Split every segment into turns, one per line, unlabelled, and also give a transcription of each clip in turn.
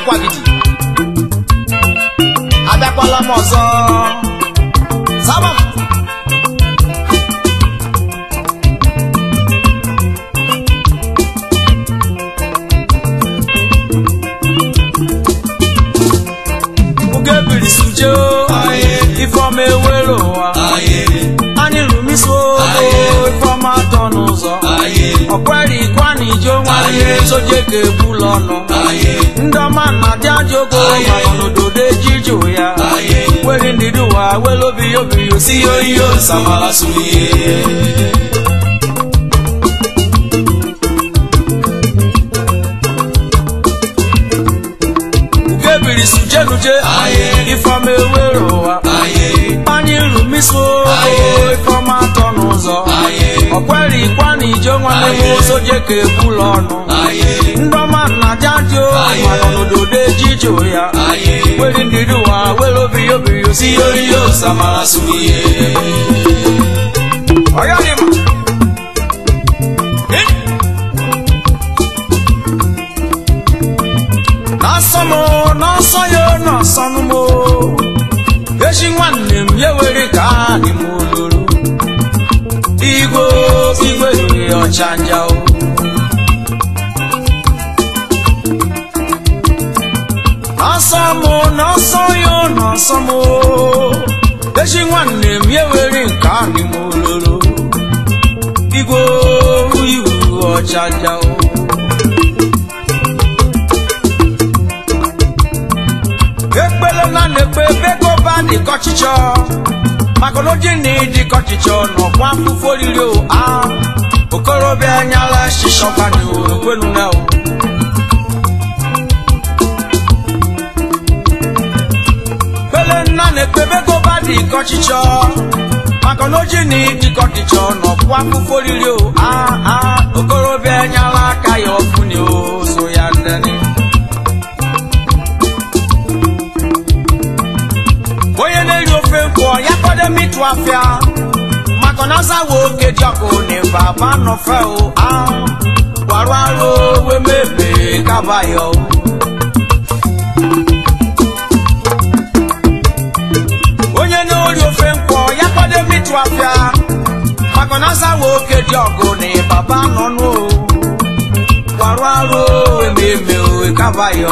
akwagidi abịakwala m ọzọ zaba m oge biri suje ifeọma ewere ụwa anyị lụmiso ifeọma atọ n'ụzọ ọkwere ikwa na ije nwanne soje ga-ebula ọnụ ndị ọma na adị ajọ ogo maka n'ododo ejiju ya were ndidi ụwa were obi ya obi ya osi ya oyi ya osamara suru ihe ugebiri sujenuje ifeọma ewere ụwa anyị lụmiso ifeọma atọ n'ụzọ ọkwere ikwa na ije nwanne m soje ka ebula ọnụ ndị ọma na jajo mana n'ododo ejije ya were ndidi ụwa were obi ya obi ya osi ya oyi ya osamara suru ihe ọya dị mma n'ọsọ m n'ọsọ ya n'ọsọ m echi nwanne m ya were ka anyị m oloro igwe igwe riri ọchanja o n'ọsọ m n'ọsọ ya n'ọsọ m echi nwanne m ya were nke anyị m oloro igwe iwu ọchanja o ekpele na na-ekpe ebe ba dịka ọchịchọ maka na oji na ịdịka ọchịchọ n'ọkwa afụfụ oriri o a okorobịa nyala shishọkwani okwenu na o ekpele nna na-ekpe ebe ba dịka ọchịchọ maka na oji na ịdịka ọchịchọ n'ọkwa afụfụ oriri o a a okorobịa nyala aka ya ọfụni o so ya ndani onye na-eri ofe nkwọ ya kwado mitụ afịa maka na azawa oke dị ọkụ na ịba ba nọfe o ahụ gwarụ arụ wee mebe kabayọ onye na-eri ofe nkwọ ya kwado mitụ afịa maka na azawa oke dị ọkụ na ịba ba nọnụ o gwarụ arụ wee mebe kabayọ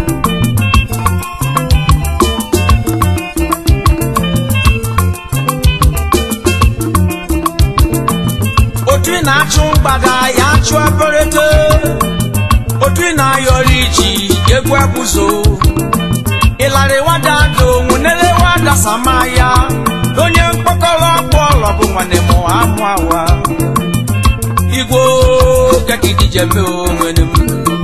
otu ị na-achụ mgbada ya chụọ eberete otu ị na-ayọrọ iji egwu ebuzo ịlarị wada dị onwu nele wada sama ya onye mkpọkọrọ ọkpụ ọlọ bụ nwanne m amụ awa igwe kekidijeme onwere m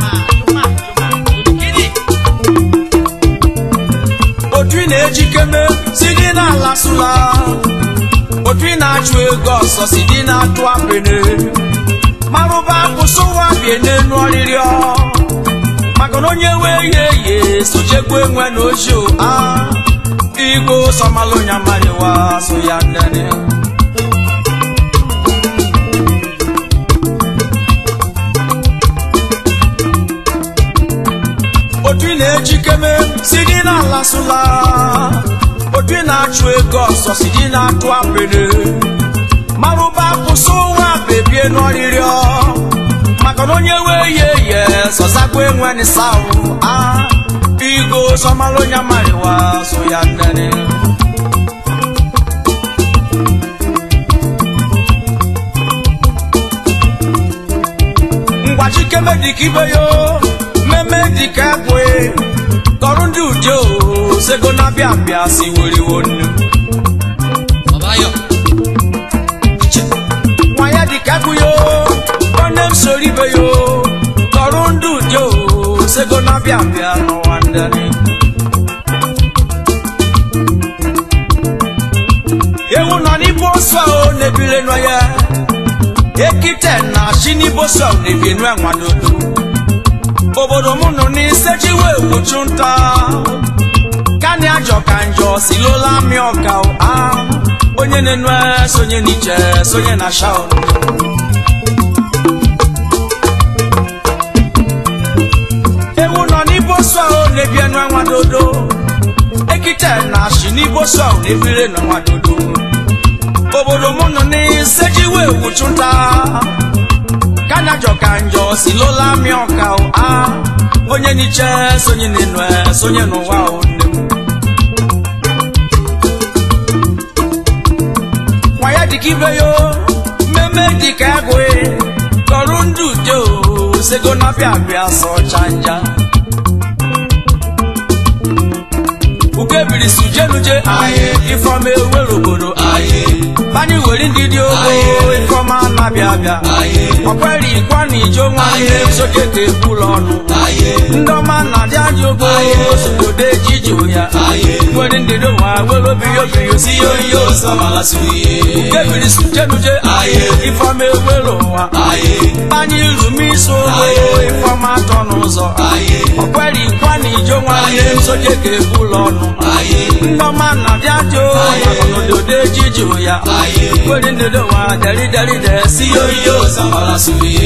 otu ị na-ejikeme si gị n'ala sụla otu ị na-achụ ego ọsọ si dị na-atụ apịnị marụba kwụsị ụwa bie n'elu ọrịrịọ maka na onye wee ye ye sochekwa enwe na ochi a igbo sọmalụ nya mariwa so ya ndani otu ị na-ejikeme si gị n'ala sụla otu ị na-achụ ego ọsọ si dị na-atụ apịrị marụba kwụsị ụwa bebie n'ọrịrịọ maka na onye wee ye ye sọzakwa enwe n'ịsahụ a igo sọmalụ onye mariwa so ya nnene ngwachikeme dịka ibe yo mmemme dịka ekwe kọrụ ndị ude o sego na-abịa abịa si weriwo nnu
Babayo.
nwa ya dịka ekwe yo nwanne m soro ibe yo kọrụ ndị ude o sego na-abịa abịa n'ụwa ndani ewu nọ n'ibu osu ahụ na-ebire nọ ya ekite na chi n'ibu osu ahụ na-ebi enu enwadodo obodo m nọ n'isechiwe egbuchu nta kani ajọ ka njọ si lola amị ọka a onye na-enu sonye n'iche sonye na shaun ewu nọ n'ibu osu ahụ na oso n'ebire n'ọnwa dodo obodo mụ nọ n'isejiwe wuchụta kanajọ ka njọ si lola mi ọka o a onye n'iche sonye n'enu e, sonye n'ụwa o nne m nwa ya dịka ibe yo mmemme dịka agụị kọrụ ndụ ude o sego na bịa bịa sọ chanja ukebiri sujenuje aye ifeọma ewere obodo aye bani were ndidi ogo ifeọma na-abịa abịa ọkwere ikwa na ije onwe ihe soje ka ekwula ọnụ ndị ọma na adị adị ogo sogodo ejiji ya nwere ndidi nwa were obiyo biyo si yo yo ukebiri sujenuje ifeọma ewere ụwa bani irumisi ogo ifeọma atọ n'ụzọ ọkwere ikwa na ije onwe ihe soje ka ekwula ọnụ ndọma na dị adị ododo ejiji ya kwere ndodo nwa deri deri de si yo yo samara suye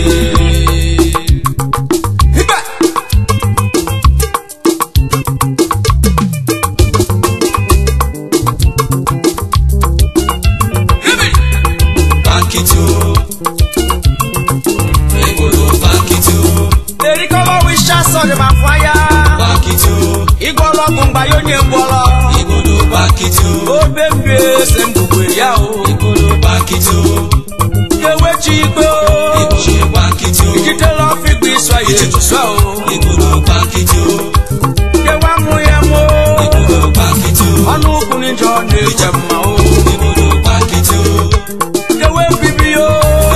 Hiba! Hibi! erikọlọ wisha sọrọ ma faya igwọlọgwụ mgba ya onye ngwọrọ obe mbie ese mgbugbe ya o kewechi ikpe o ijitela ọfịkpa isọ ya ejusọ o kewa mụ ya mụ ọnụ ukwu n'ijọ na-eje mma o kewe mbibi o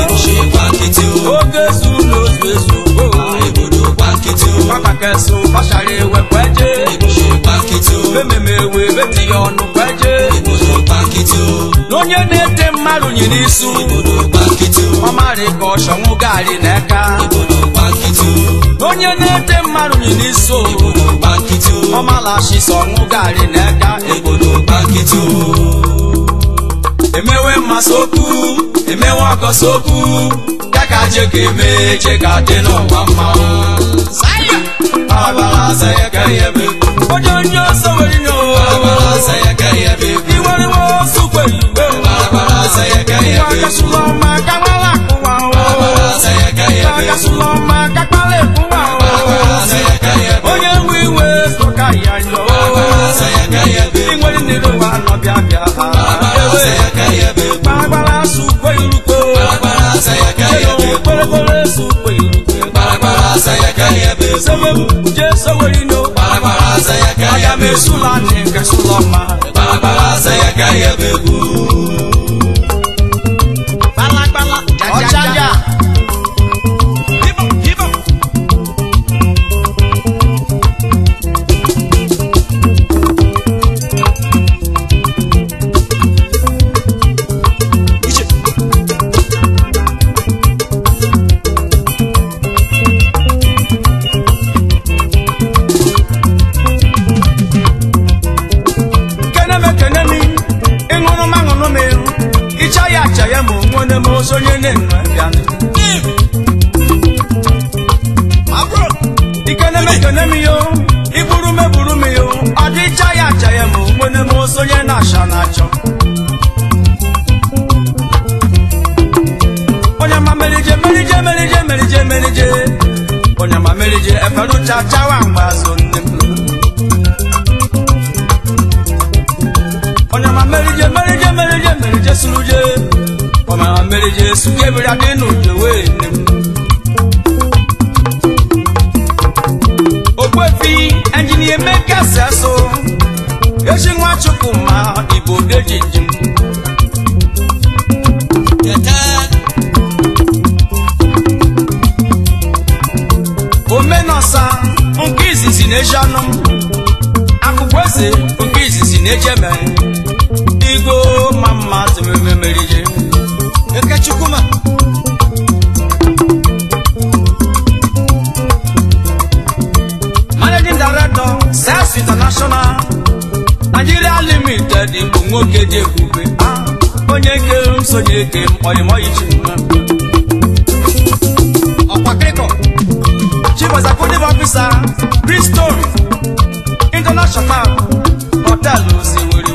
oge zu n'ozu ezu o papa kesu kọsara ewe kweje ememe ewe beti ya ọnụ kweje n'onye na-ete mmadụ nyere isu ọmarị ka ọchọnwụ gari n'aka onye na-ete mmadụ nyere isu ọmalachi sọnwụ gari n'aka emewe mmasị okwu emewe ọgọsị okwu ya ka je ka eme je ka dị n'ụwa mma onye onye ọsọ nwere nye iwere nwe osu kwere igbe akasụlọ ọma ka nwara akụwa akasụlọ ọma ka kpara ekwuwa onye nwe iwe sọka ya nyọ inwere nnere ụwa nọ bịa bịa gbagbara asụ kwe irukwe kwerekwere su kwe irukwe sewebu je sewerino aga m esula ni nke sụlọ ọma gbalagbala ọchaja keneme kenemi ịṅụrụ m aṅụrụ m ịrụ ịcha ya acha ya ma onwene m ozo onye na-enu bịanị ikeneme kenemi yo iburu m eburu m yo ọ dị ịcha ya acha ya ma onwene m ozo onye na-acha na-achọ onye ma merije merije merije merije merije onye ma merije eferucha chawa mgbe azụ nne m onye ma merije merije merije merije suruje onye ma merije suge biri adị n'uje wee nne m okwefi enjinia emeka seso echi nwa chukwu ma igbo deji njem omenosa nke izizi na-eji anụ m akwụkwọ eze nke izizi na-eji eme igo ma mma tememe merije
Ekechukwuma.
managing director sales international nigeria limited bụ nwoke dị ebube Ah, onye kere m sonye ke m oyimoyichi
Ọkwakịrịkọ.
chief executive officer bristol international hotel osimiri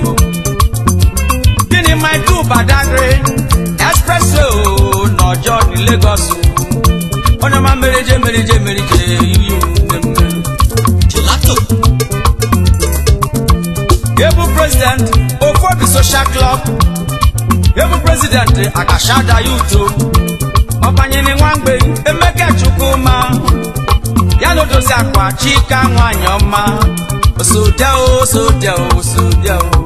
badagry expresso n'ọjọ ní lagos onye ọma merije merije merije yuyu mmemme
Gelato.
ebu president ofobi social club ebu president akashada yuto ọbanyere nwamgbe emeka chukwuma ya na odozi akwa chika nwanyị ọma osodia o osodia o osodia o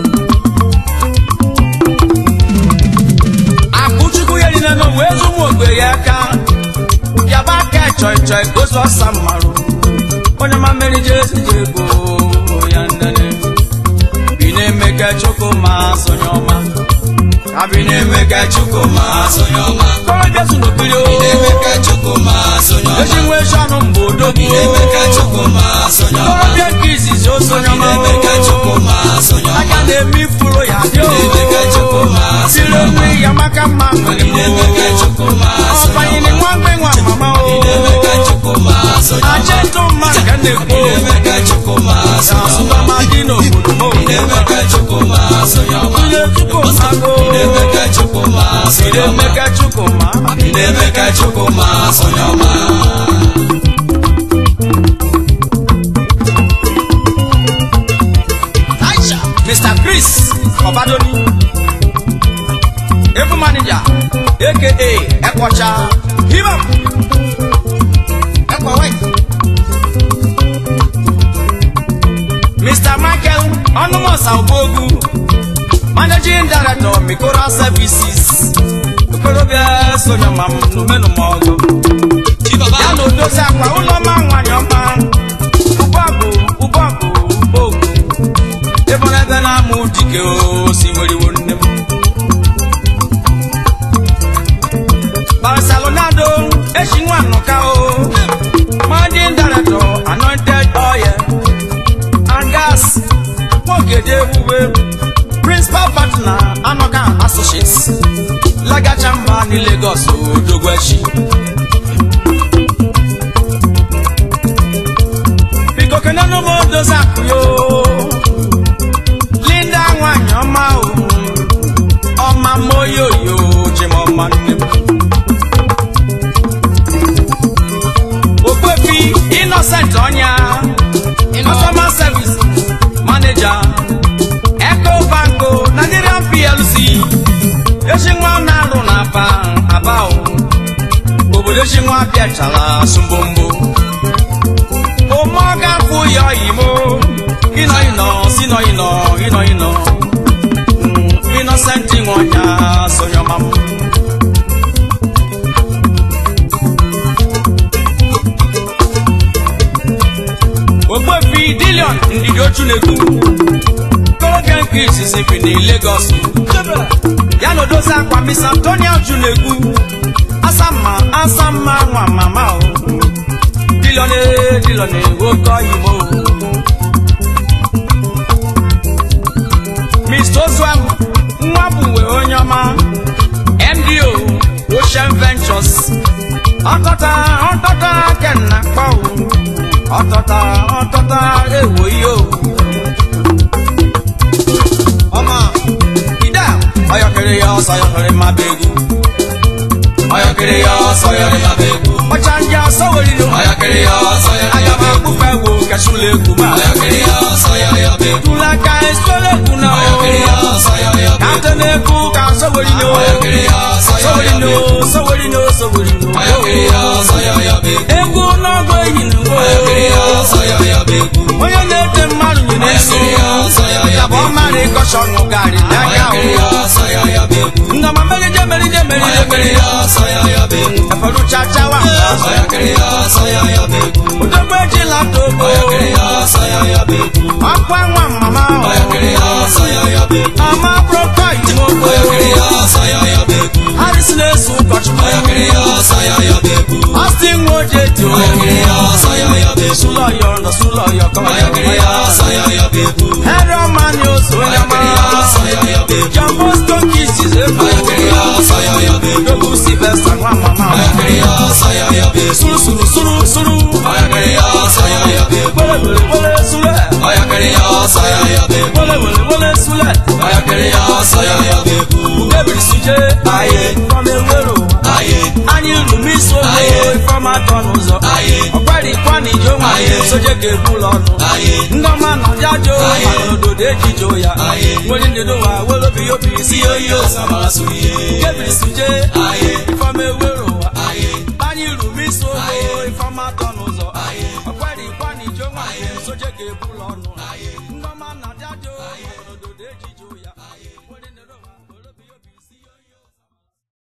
akụchukwu ya rina na wee zụmụ ogbe ya aka yaba aka chọị chọị gozu ọsa mmarụ onye ma mmeri jesi jego ya ndene bi na-eme ka chukwu ma sonye ọma ka bi na-eme ka chukwu ma sonye ọma kọrọbịa su n'okpiri o
Emeka Chukwuma sonye ọma.
eji nwe shọnụ mgbe odogwu
Emeka Chukwuma sonye ọma.
kọrọbịa nke izizi o sonye ọma
Emeka Chukwuma sonye ọma.
aka na-eme ifuru ya dị o
Emeka Chukwuma
siri onwe ya maka mma nwere
Emeka Chukwuma sonye ọma.
ọbanyere nwa mgbe nwa mama o
Emeka Chukwuma sonye ọma.
aje ntụ mma nke na-ekwu
Emeka Chukwuma sonye ọma.
asụbamadị n'obodo m
Emeka Chukwuma sonye ọma.
Ile Chukwuma go.
Emeka Chukwuma sonye
Ile
ọma.
Emeka Chukwuma.
Emeka Chukwuma sonye ọma. Aisha.
Mr. Chris Obadoni. Ebu manager aka Ekwacha. Hima.
Ekwa white.
Mr. Michael Onumosa Obogu. Managing Director Mikora Services. Okorobịa Sonyama Numenumọgụ.
Chi baba.
Ya na odozi akwa ụlọ ma nwanyị ọma. Ụbọgụ ụbọgụ ụbọgụ. Ebe ọ na-ebe na-amụ dike o si nweriwo nne m. Barcelonado echi nwa nnọka o. Managing Director Anointed Oil and Gas. Nwogede ebube. Principal Partner Anoka Associates. Lagacha mba ní Lagos Odogwechi. Biko kenenu m odozi akụ yo. Linda nwanyị ọma o. Ọma m oyoyo chimọma nne m. Okpefi Innocent Ọnya. Customer Service Manager. Eco Banco Nigerian PLC. Echi nwa na-arụ na aba aba o. Obodo echi nwa bịachala sumbombo. Ụmụọga fụ ya oyimo. Ịnọ ịnọ si nọ ịnọ ịnọ ịnọ. Mm, Innocent nwọnya sonyọma m. Ogbefi Dilion ndidi ochu na-ekwu. Koroge nke izizi bi na Lagos. Ya na odozi akwa Miss Antonia ochu na-ekwu. Asamma asamma nwa mama o. Dilion e Dilion e oke oyimo. Mr. Ozuam nwa bụwe onye ọma. MDO Ocean Ventures. Ọtọta ọtọta kenna kpọ o. Ọtọta ọtọta ewo ihe o.
Ọma.
Ida ọyọkiri ya ọsọ yọkiri ma bụ egwu.
Ọyọkiri ya ọsọ yọrị ma bụ egwu.
Ọcha ndị ọsọ werinu.
Ọyọkiri ya ọsọ yọrị ma
Aga
bụ
m
egwu.
akpụkpọ egwu kachula egwu ma.
Ọyọkiri ya ọsọ yọrị ma bụ egwu.
Tula ka esola egwu na o.
Ọyọkiri ya ọsọ yọrị ma bụ egwu.
Kate na-ekwu ka ọsọ werinu.
Ọyọkiri ya ọsọ
Ọsọ
yọrị ma
werinu,
bụ egwu.
ọsọ werinu, ọsọ werinu.
Ọyọkiri ya ọsọ yọrị ma bụ egwu.
Egwu n'ọgụ eyi na ngwo.
Ọyọkiri ya ọsọ yọrị ma bụ egwu.
Onye na-ete mmadụ nyere nsọ.
Ọyọkiri ya ọsọ yọrị
Ya
ma
bụ
bụ
ọ
egwu.
mara ịkọcha ọnụ garị n'aka o.
Ọyọkiri ya ọsọ yọrị ma bụ egwu.
Ngama merije merije merije
Ọyọkiri
merije.
ya ọsọ yọrị ma bụ egwu.
Ẹ̀fọ́dún chachawa.
Ọyọkiri ya ọsọ yọrị ma bụ egwu.
Odogbo ejila togo.
Ọyọkiri ya ọsọ yọrị ma bụ egwu.
Ọkwa nwa mama o.
Ọyọkiri ya ọsọ yọrị ma bụ egwu.
Ọma brọkọ ìmọ̀gbò.
Ọyọkiri ya ọsọ yọrị ma bụ egwu.
Harrison na-eso ụkọchukwu.
Ọyọkiri ya ọsọ yọrị ma bụ egwu.
Austin Nwoje dị o.
Ọyọkiri ya ọsọ yọrị ma bụ egwu.
Sụlọ yọ nọ sụlọ yọ kọ.
Ọyọkiri ya ọsọ yọrị ma bụ egwu.
Ẹ̀rọ ọma ni o so onye
Ọyọkiri ya
mara.
ọsọ yọrị ma bụ egwu.
John Bosco Kisses egwu.
Ọyọkiri ya ọsọ yọrị ma bụ egwu.
Dogu Sylvester nwa mama.
Ọyọkiri ya ọsọ yọrị ma bụ egwu.
Suru suru suru suru.
Ọyọkiri ya ọsọ yọrị ma bụ egwu.
Wele wele wele sule.
Ọyọkiri ya ọsọ yọrị ma bụ egwu.
Wele wele wele sule.
Ọyọkiri ọyọkịrị ya ọsọ ya ya ga-ebu
ugegbe suje
Aye.
ifeọma ewere ụwa
aye
anyị lụrụ isi ogo
Aye.
ifeọma atọ n'ụzọ
Aye.
ọkwarikwa na ije onwe anyị
Aye.
soje ga-ebu ụlọ ọnụ
Aye.
ndị ọma nọ ya jo
Aye.
maka n'ododo ejijo ya
Aye.
nwere ndedo wa were obi ya obi si
si oyi osamara sụ ihe
ugegbe suje
aye
ifeọma